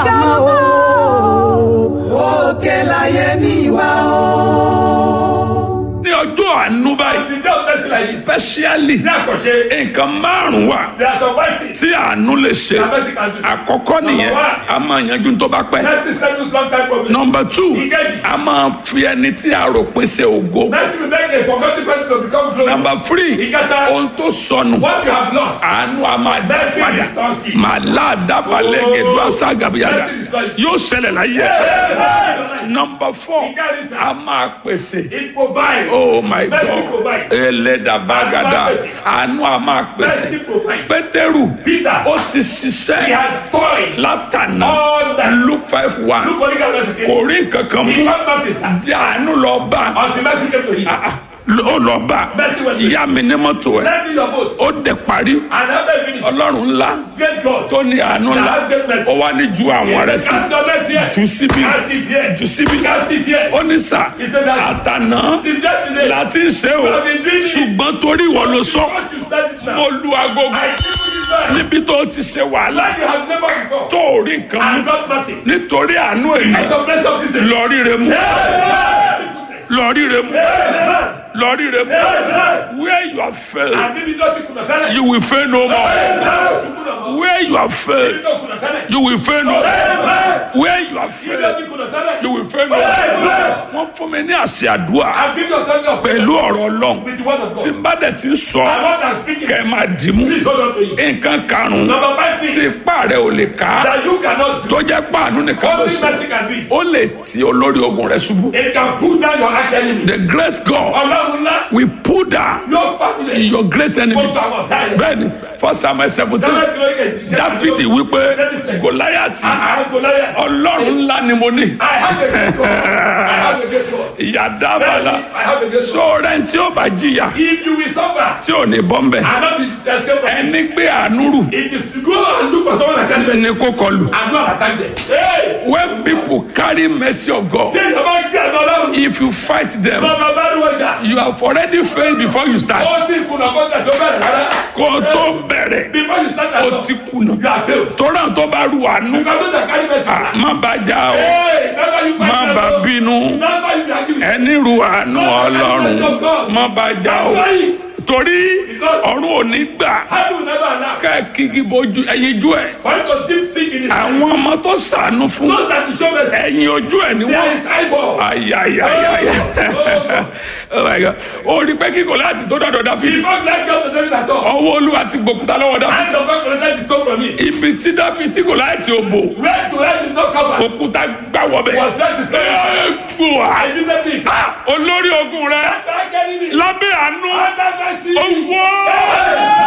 mọ́ o. òkè láyé mi wá o. ní ọjọ́ àánú báyìí The day of mercy like this. specially Ní àkànṣe, nǹkan márùn-ún wà there are some white things tí àánú lè ṣe that mercy can do. àkọ́kọ́ nìyẹn Number one. a máa yanjú tó bá pẹ́ Mercy settles long time problem. nọmba two Ìkejì. a máa fi ẹni tí a rò pé ṣe ògo Mercy will make a forgotten person to become glorious. nọmba three Ìkẹta. ohun tó sọnù What you have lost. àánú a máa dá Mercy padà restores it. màlá àdábalẹ̀ Oh. gẹ̀dú àṣàgàbíyàdà Mercy restores it. yóò ṣẹlẹ̀ láyé Amen. nọmba four Ìkẹrin sà. a máa pèsè It provides. oh my Mercy god provides. ẹlẹ́dàbàgàdà Àánú á pèsè. àánú a máa pèsè Mercy provides. pétérù Peter. ó ti He ṣiṣẹ́ had toys. látànà All that. luke five one Look what he got mercy. kò rí nǹkan kan He mú got notice. sir. di àánú lọ bá Until mercy came to him. Ah, ah, ó lọ bá Mercy went to ìyá mi ní mọ́tò ẹ̀ Lend me your vote. ó dẹ̀ parí And after he finished, ọlọ́run ńlá great God. tó ní àánú ńlá ó wá ní ju àwọn rẹ̀ sí Cast your legs here. jù síbi Cast it here. jù síbi Cast it here. ó ní sà He said that àtànà since yesterday, láti ń ṣe o ṣùgbọ́n torí ìwọ ló sọ once you start it now, mo lu agogo I give you this man. níbi tó ti ṣe wàhálà Like you have never before. tó ò rí nǹkan mú And got nothing. nítorí àánú èmi Out of mercy of this day. lọ ríre mú lọ ríre mú lọ ríre mú where you have failed And maybe not you could have done it. you will fail no more Amen. You could have- where you have failed you could have done it. you will fail no more Amen. where you have You failed could have done it. you will fail no more wọ́n fún mi ní àṣẹ àdúrà I'll give you authority of pẹ̀lú ọ̀rọ̀ ọlọ́run with the word of tí God. n bá dẹ̀ ti ń sọ And what I'm speaking kẹ́ ẹ máa dì mú Please hold on to it. nǹkan karùn-ún Number five tí thing ipá rẹ̀ ò lè ká that you cannot do. tó jẹ́ páànù nìkan ló Only ṣe mercy can do it. ó lè ti olórí ogun rẹ̀ ṣubú It can pull down your arch enemy. the great God Ọlọ́run ńlá will pull down yóò fagilé. your great enemies Gbogbo àwọn ọ̀tá rẹ̀. bẹ́ẹ̀ni first samuel seventeen Sẹ́wọ́n kìlọ̀ yìí kẹ̀- dáfídì wípé gòláyàtì I Goliath. ọlọ́run ńlá ni mo ní I have a great God. I have a great God. ìyá dábàlà I have a great God. sọ̀rọ̀ tí ó bá jìyà If you will suffer tí ò ní bọ́m̀bẹ̀ and not be escape from it, ẹni gbé àánú rù it is to go and look for someone that can mercy ní kó kọlù and go and attack them. Hey! when people carry mercy of God Ṣé ìjọba ń gbé àná ọlọ́run? if you fight them Bàbá bá rí wọjà. you have already failed before you start Ó ti kùnà kọ́jà tó bẹ̀rẹ̀ rárá. kó o tó bẹ̀rẹ̀ Before you start at ó all, ti kùnà you are failed. tọ́lá tó bá ru àánú Because those that carry mercy. ah, má bá jà o Hey! Never you fight má them, bá oh. bínú Never you be angry with them. ẹni ru àánú ọlọ́run má bá jà o Try it. torí ọ̀run ò ní gbà Heaven will never allow. ká kíkí bojú ẹyin jú ẹ For you to deep stick in his àwọn ọmọ tó sànú fún Those that you show mercy. ẹyin ojú ẹ ni There wọn is eyeball. ayayayaya oh my god ó rí pé kíkọ láti tó dọdọ He dáfídì not like God to tell you that all. ọwọ́ olúwa ti gbòkúta lọ́wọ́ dáfídì Hand of God collected the stone from me. ibi tí dáfídì kò láti òbò Where to where did not cover. òkúta gbà wọbẹ Was where to stone. gbòà I didn't think. olórí ogun rẹ Attack enemy. lábẹ́ àánú Under mercy. owó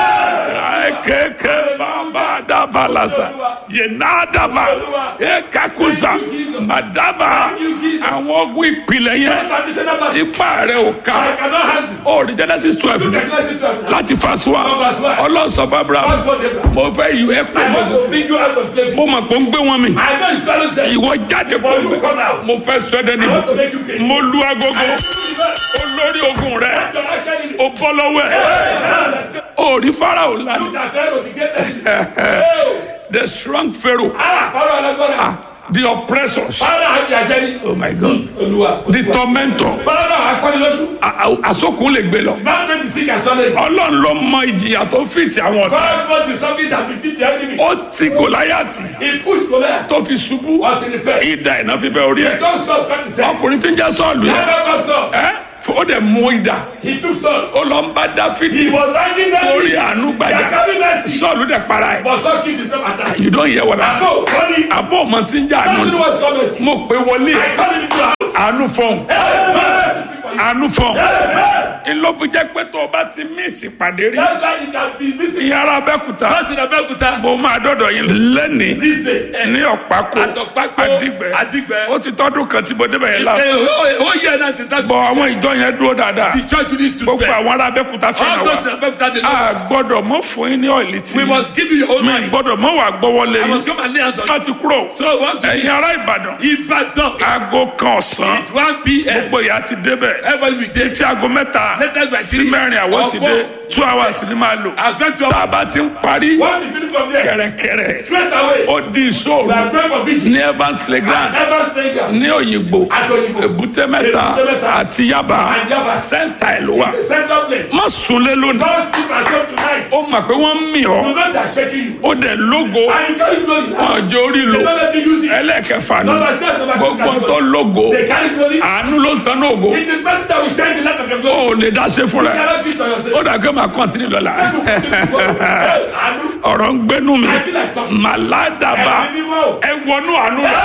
kẹ̀kẹ́ bàbá dava lasa yena dava ekakusa madava àwọn ogun ìpìlẹ̀ yẹn Traditional battle. ipa rẹ̀ ò ká I cannot handle. ó rí genesis twelve Look ni at Genesis 12. láti fasuwa ọlọ́sọ̀fà abraham God told Abraham. mo fẹ́ yù ẹ́ pé I want to bring you out of slavery. mo mọ̀ pé ó ń gbé wọn mi I know you swallow them. ìwọ jáde But you kúrò come out. mo fẹ́ sọ ẹ́ dẹ́ni I want to make you great. mo lu agogo Look olórí ogun rẹ̀ at enemy. ó bọ́ lọ́wọ́ ẹ̀ ó rí farao lánàá Look at Pharaoh, the great enemy. Oh. the strong pharaoh Ah, Pharaoh alágbára. the oppressors Pharaoh àti àjẹni. oh my god Olúwa. the tormentor Pharaoh akọ́nilójú. a- a- àsokùn lè gbé lọ Mountain the sick and swallow. ọlọ́run ló mọ ìjìyà tó fìtì àwọn ọ̀tá God wants to something that will beat the enemy. ó ti gòláyàtì He pushed Goliath tó fi ṣubú until he fell. ìdá iná fi bẹ orí ẹ̀ Son Saul cut his head. ọkùnrin tí ń jẹ́ sọ́ọ̀lù yẹn Never got Saul. ẹ́ ó dẹ̀ mú ìdá He took Saul. ó lọ ń bá dáfídì He was riding that orí àánú gbàjà carry mercy. sọ́ọ̀lù dẹ̀ para ẹ̀ But Saul killed himself at that. you don't hear what I say So, funny. àbọ̀ ọmọ tí ń jẹ́ àánú Tell me ni what's called mercy. mo pé wọlé I call him into your house. àánú fọ́ọ̀n Mercy speak for you. àánú fọ́ọ̀n Amen. ńlọ fi jẹ́ pé tó o bá ti mísì pàdé rí That's why you can be missing. ìyára abẹ́kúta That's in Abeokuta. mo máa dọ́dọ̀ yín lẹ́nìí This day. ní ọ̀pákó Àtọ̀pákó, àdìgbẹ́ Àdìgbẹ́. ó ti tọ́dún kan tí mo débẹ̀ yẹn lásán ó yẹ náà ti dájú. bọ̀ àwọn ìjọ yẹn dúró dáadáa The church needs to gbogbo fail. àwọn ará abẹ́kúta All fẹ́ràn those in wa Abeokuta they a know us. gbọ́dọ̀ mọ́ fún yín ní ọ̀ìlì tí We must give you your own mi money. gbọ́dọ̀ mọ́ wà gbọ́wọ́lé I yín must come and lay hands on you. láti kúrò So once you ẹ̀yin ará ìbàdàn Ibadan. aago kan ọ̀sán It's 1 p.m. gbogbo ìyá ti débẹ̀ Everybody will be there. títí aago mẹ́ta Let us by sí three mẹ́rin àwọn or ti four. dé two hours ni máa lò I spent two tá a hours. bá ti ń parí Once you finish from there, kẹ̀rẹ̀kẹ̀rẹ̀ straight away, ó di we ìṣòro are praying for vigil. ní evans playground Evans playground. ní òyìnbó Àti Òyìngbò. èbúté mẹ́ta Èbúté mẹ́ta. àti yaba And Yaba. sẹ́ńtà ẹ̀ ló wà The central place. má sunlé lónìí Don't sleep at home tonight. ó mọ̀ pé wọ́n ń mì ọ́ You know they are shaking you. ó dẹ̀ lógo And you carry glory now. ọjọ́ orí lò They don't let you use it. ẹlẹ́ẹ̀kẹfà ni Number six, number six, gbogbo number tó six. lógo They carry glory. àánú ló ń tan náà ògo It is better that we shine the light of your ó glory. ò lè dá ṣe fúnra You ẹ̀ cannot do it on yourself. ó dà pé màá kọ́ntínú lọ́la Àánú. ọ̀rọ̀ ń gbénú mi I feel like talking. màládàbà Ẹ̀mí mímọ́. ẹ wọnú àánú rẹ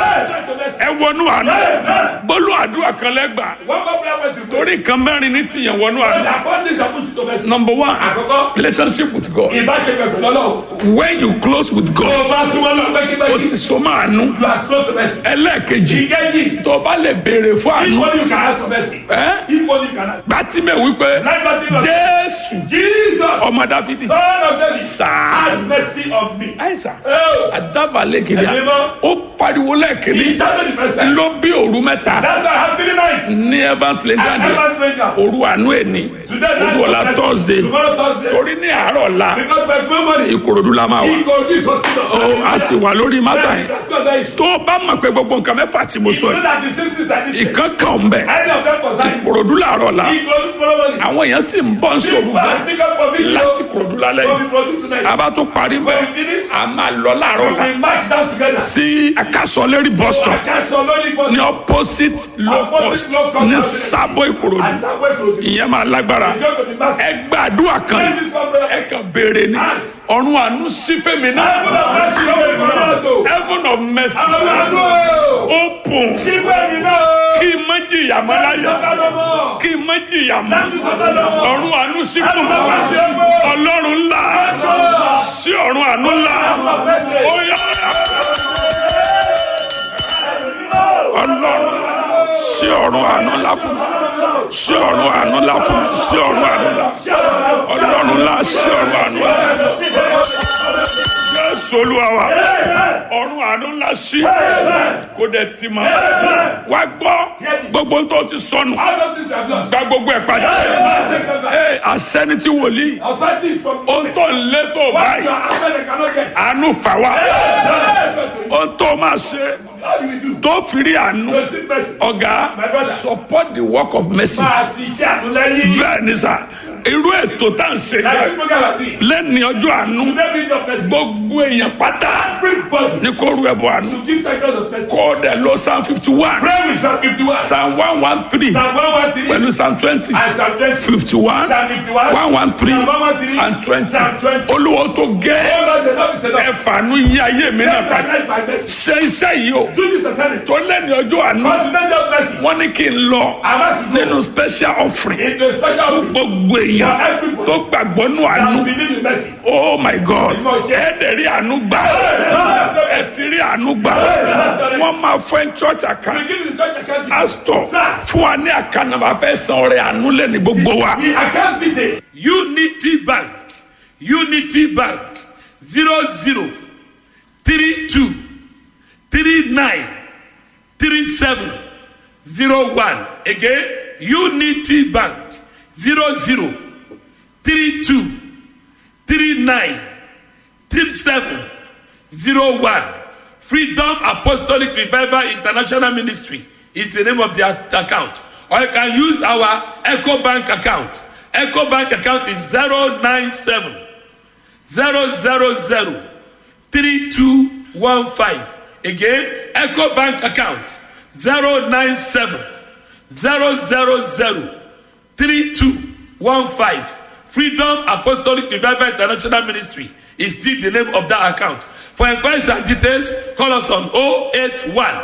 ẹ wọnú àánú gbólú àdúrà kan lẹ́gbàá One more prayer point to pray. torí nǹkan mẹ́rin ní tìyẹn wọnú àánú. The fourth is that push it to mercy. number one Àkọ́kọ́, relationship with God ìbáṣepọ̀ pẹ̀lú Ọlọ́run. when you close with Tó God o bá súnmọ́ lọ o pẹ́kípẹ́kí, ti so máa nú you are close to mercy. ẹlẹ́ẹ̀kejì Ìkejì, tó o bá lè béèrè fún àánú equally you can ask for mercy. ẹ Equally you can ask. gbàtímẹ̀ wípé Like Bartimaeus. jésù Jesus, ọmọ dáfídì son of David, sáà have mercy on me. àìsàn Oh, àdáfàlẹ̀ kìíní Ẹ̀mí mọ́. ó pariwo he lẹ́ẹ̀kìíní shouted the first time. ló bí òru mẹ́ta That's why I have three nights. ní evans I playground never break down. òru àánú ẹni Today, òru ọ̀la night, thursday tomorrow Thursday. torí ní àárọ̀ ọ̀la Because by tomorrow morning, ìkòròdú la máa wà he go this hospital. ó a sì wà lórí mátà yẹn That's not that issue. tó o bá mọ̀ pé gbogbo nǹkan mẹ́fà tí mo sọ You know yìí that the sisters are this. ìkan kan ń bẹ̀ Any of them concern you. ìkòròdú làárọ̀ la He go tomorrow morning. àwọn èèyàn sì ń bọ́ ń sòrò People are still up for video. láti ìkòròdú lálẹ́ We'll yìí be producing tonight. a bá tó parí mọ́ When we finish, a máa lọ láàárọ̀ la we march down together. sí akásọ̀lérí bus So I stop can't so lonely bus. ní opposite low cost ní sábọ̀ ìkòròdú As I wait for you. ìyẹn máa lágbára You go to the master. ẹ gbàdúrà kan Pray this one prayer. ẹ kàn béèrè ni Ask. ọ̀run àánú sí fèmí náà Heaven of mercy, open for us, oh. heaven of mercy Àwọn àánú, oh. open Ṣígbẹ́ mi náà, oh. kí n má jìyà mọ́ láyà Sọ́kàdọ̀ mọ́. kí n má jìyà mọ́ Láti sọ́kàdọ̀ mọ́. ọ̀run àánú sí fún mi Heaven of mercy, open. ọlọ́run ńlá sí ọ̀run àánú ńlá Heaven of mercy. ó yá ọlọ́run sí ọ̀run àánú ńlá fún mi sí ọ̀run àánú ńlá fún mi sí ọ̀run àánú ńlá ọlọ́run ńlá sí ọ̀run àánú ńlá jésù olúwa wa ọ̀run àánú ńlá sí kó dẹ̀ ti mọ́ wá gbọ́ gbogbo tó ti sọnù All those things are lost. gba gbogbo ẹ̀ padà Take them back. Ee, àṣẹni tí wòlíì Authority is from ohun tó ń lé tó What you báyìí are after they cannot get. àánú fà wá How ohun tó máa ṣe do we do? tó fi rí àánú To seek mercy. ọ̀gá support the work of mercy Máa ti iṣẹ́ àtúnlẹ́yìn. bẹ́ẹ̀ ni sà irú ètò tá à ń ṣe Like this program àti. lẹ́ni ọjọ́ àánú Today be your mercy. gbogbo èèyàn pátá Everybody ní kó rú ẹbọ àánú to give sacrifice of mercy. kó o dẹ̀ lọ psalm fifty one Pray with Psalm 51. psalm one one three Psalm 113. pẹ̀lú psalm twenty And Psalm 20. fifty one Psalm 51. one one three Psalm 113. and twenty Psalm 20. olúwo tó gẹ́ Oh Lord, the Lord is enough. ẹ̀fàánú yí ayé mi náà Take my padà life by mercy. ṣe iṣẹ́ yìí o Do this assignment. tó lẹ́ni ọjọ́ àánú But today your mercy. wọ́n ní kí n lọ I must go nínú special offering into a special fún gbogbo èèyàn tó gbàgbọ́ nù àánú and believe in mercy. oh my god ẹ̀ẹ́dẹ̀ rí àánú gbà ẹ ti rí àánú gbà wọ́n máa fẹ́ church We account give you the church account. pastor Sir. fún wa ní àkànnàmà fẹ́ san ọrẹ àánú lẹ́ni gbogbo wa. The account detail. unity bank unity bank zero zero three two three nine three seven zero one again unity bank zero zero three two three nine three seven zero one freedom apostolic revival international ministry is the name of the ac- account or you can use our eco bank account eco bank account is zero nine seven zero zero zero three two one five again eco bank account zero nine seven zero zero zero three two one five freedom apostolic revival international ministry is still the name of that account for inquiries and details call us on 081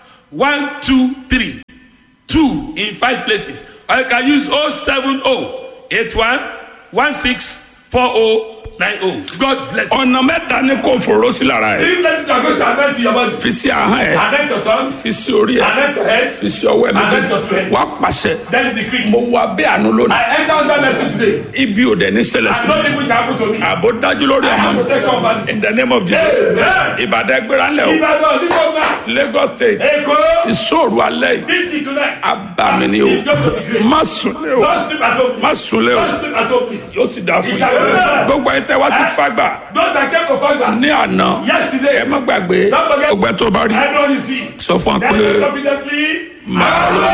123 two in five places or you can use 070 81 16 40 nine oh God bless you. ọ̀nà mẹ́ta ni kò fòró sí lára ẹ̀ Three blessings are going to anoint your body. fi sí ahọ́n ẹ̀ Anoint your tongue. fi sí orí ẹ̀ Anoint your head. fi sí ọwọ́ ẹ̀ Anoint your méjèèjì two hands. wá pàṣẹ Then you decree. mo wà bẹ́ẹ̀ àánú lónìí I enter under mercy today. ibi ò dẹ̀ ní ṣẹlẹ̀ sí And mi nothing which happen to me. àbò dájú lórí I ọmọ have mi protection over me. in the name of Jesus Amen. ìbàdàn ẹgbẹ́ra ńlẹ̀ o Ìbàdàn Nígbàgbà. Lagos state Èkó. ìṣòro alẹ́ yìí Bíjì tonight. abàmì ni o It's going to be great. má sùn lé o Don't sleep at home. má sùn lé o Don't sleep at home, please. yóò sì dáa fún Ìjà lórí yín náà. gbogbo ẹ̀ tẹ́ wá sí fagbà Don't that came to Fagba. ní àná Yesterday. ẹ má gbàgbé Don't forget. ọgbẹ́ tó bá rí I know you see. sọ fún wa Then pé confidently. màá lọ